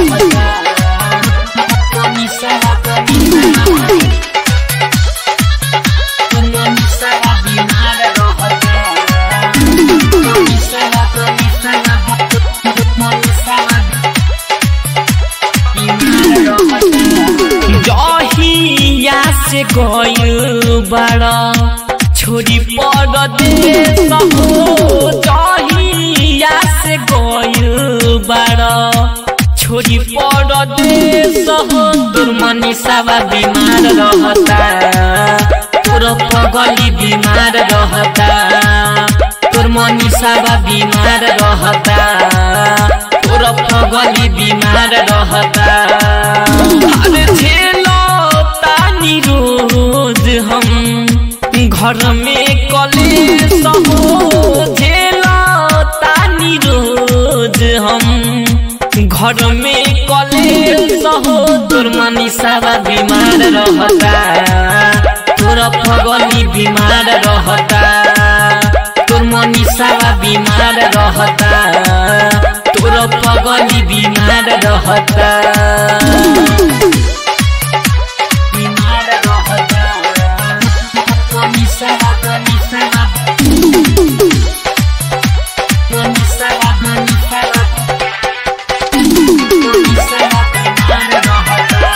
जहिया से गइल बड़ा छोरी पर देश हो जहिया से गइल बड़ा छोरी पर देश हो तोर मनीषावा बीमार रहता तोर पगली बीमार रहता तोर मनीषावा बीमार रहता तोर पगली बीमार रहता अरे झेलो तानी रोज हम घर में कलेश हो झेलो तानी रोज हम घर में कलेश हो तोर मनीषावा बीमार रहता तोर पगली बीमार रहता तोर मनीषावा बीमार रहता तोर पगली बीमार रहता बीमार रहता मनीषावा मनीषावा मनीषावा मनीषावा मनीषावा बीमार रहता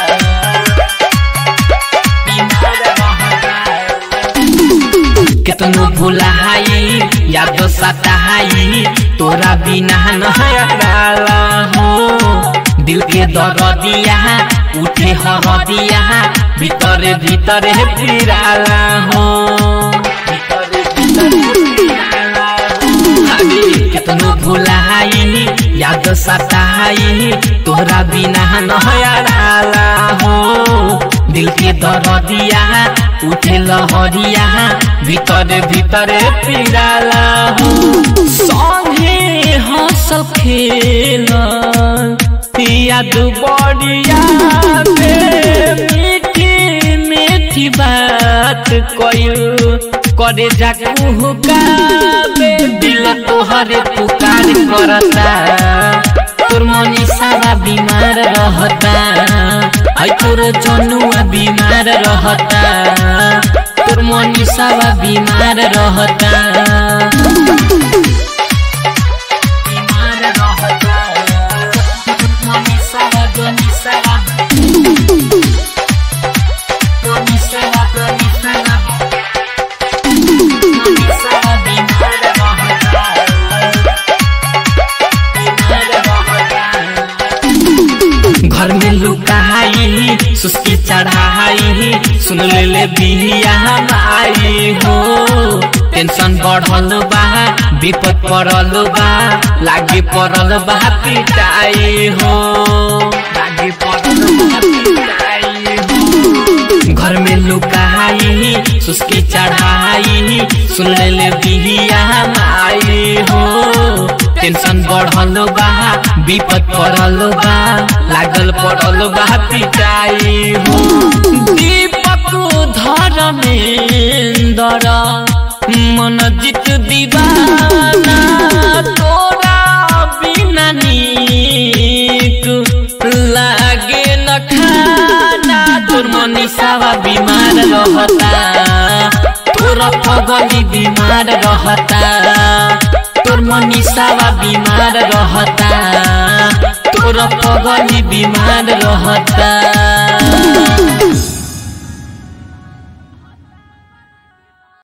बीमार रहता केतनो भुलाई याद सताई तोरा बिना नहराला हो दिल के दर्दिया उठे हरदिया भीतरे भीतरे फिराला हो भीतरे भीतरे फिराला हो। अरे केतनो भुलाई याद सताई तोरा बिना नहराला हो दिल के दर्दिया उठे लहरिया भीतर भीतर पिराला हो संगे हंसल खेल याद बढ़िया मीठी मीठी बात कयू करे जाकू का दिल तोहरे पुकार करता तोर मनीषावा बीमार रहता है तोर जनुआ बीमार रहता तोर मनीषावा बीमार रहता बीमार रहता मनीषावा मनीषावा मनीषावा मनीषावा मनीषावा बीमार रहता घर में लुकाई सुस्की चढ़ाई सुन ले ले बिहिया हमारी हो टेंशन बढ़ल बा विपद पड़ल बा लागे पड़ल बा पिटाई हो लागे पड़ल बा पिटाई हो घर में लुकाई सुस्की चढ़ाई सुन ले ले बिहिया हमारी हो टेंशन बढ़ल बा विपद पड़ल बा लागल पड़ल बा पिटाई हो दीपक धर्मेंदर मन जित दीवाना तोरा बिना नीक लागे न खाना तोर मनीषावा बीमार रहता तोर पगली बीमार रहता तोर मनीषावा बीमार रहता तोर पगली बीमार रहता